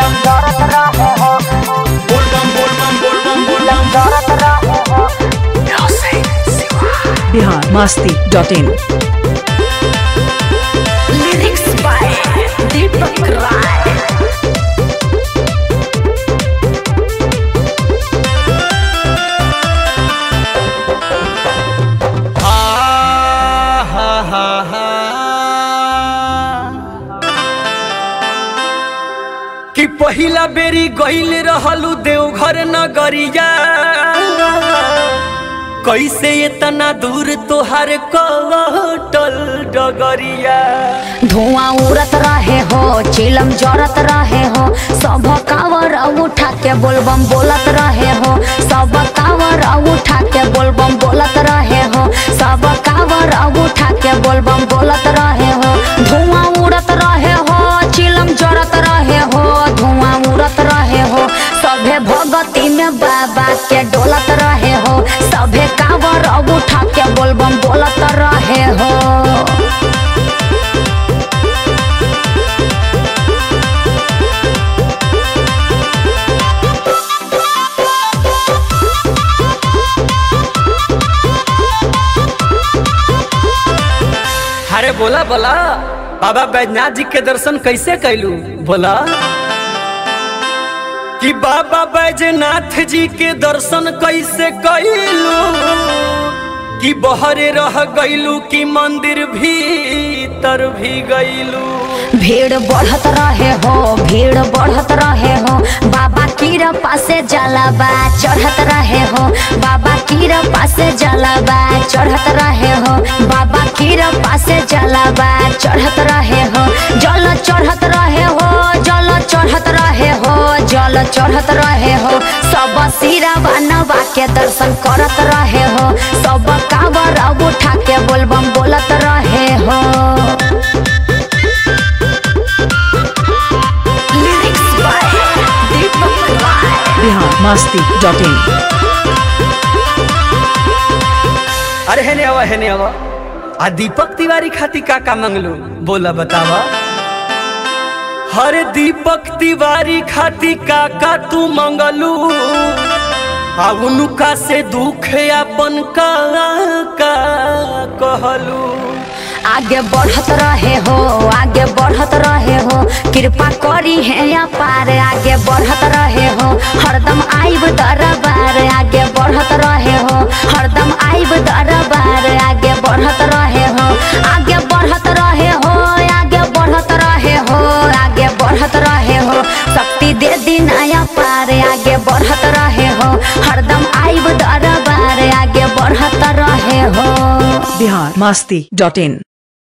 दौड़त रहे हो बोल बम बोल बम बोल बम बोल बम दौड़त रहे हो Bihar Masti dot in lyrics by Deepak Rai हा हा हा हा कि पहिला बेरी गईल रहलू देवघर नगरिया कैसे इतना दूर तोहार कटल डगरिया धुआं उड़त रहे हो चिलम जरत रहे हो सब कावर उठा के बोलबम बोलत रहे हो सब कावर उठा के बोलबम बोलत रहे हो सब कावर उठा के बोलबम बोलत रहे हो धुआं उड़त रहे हो चिलम जरत रहे हो धुआं उड़त रहे हो सभे भगती में बाबा के डोलत रहे हो सभे कावर उठा के बोलबम बोलत रहे हो अरे बोला बोला बाबा बैजनाथ जी के दर्शन कैसे कैलू बोला कि बाबा बैजनाथ जी के दर्शन कैसे कैलू कि बहरे रह गईलू कि मंदिर भीतर भी गईलू भीड़ बढ़त रहे हो भीड़ बढ़त रहे हो बाबा कीर पासे जलाबा चढ़त रहे हो बाबा कीर पासे जलाबा चढ़त रहे हो बाबा कीर पासे जलाबा चढ़त रहे हो जल चढ़त रहे हो जल चढ़त रहे हो जल चढ़त रहे हो सब सिरावा नवा के दर्शन करत रहे हो सब कावर उठा के बोलबम बोलत रहे हो lyrics by Deepak Rai Bihar Masti dot in अरे हेने आवा हेने आवा आ दीपक तिवारी खाती का का मंगलू बोला बतावा हरे दीपक तिवारी खाती का का तू मंगलू आ उनका से दुख अपन का का कहलू आगे बढ़त रहे हो आगे बढ़त रहे हो कृपा करी है या पार आगे बढ़त रहे हो हरदम आइब दरबार आगे बढ़त रहे हो हरदम आइब दरबार आगे बढ़त रहे हो आगे बढ़त रहे हो आगे बढ़त रहे हो आगे बढ़त रहे हो शक्ति दे दिन आया पार आगे बढ़त रहे हो हरदम आइब दरबार आगे बढ़त रहे हो बिहार मस्ती डॉट इन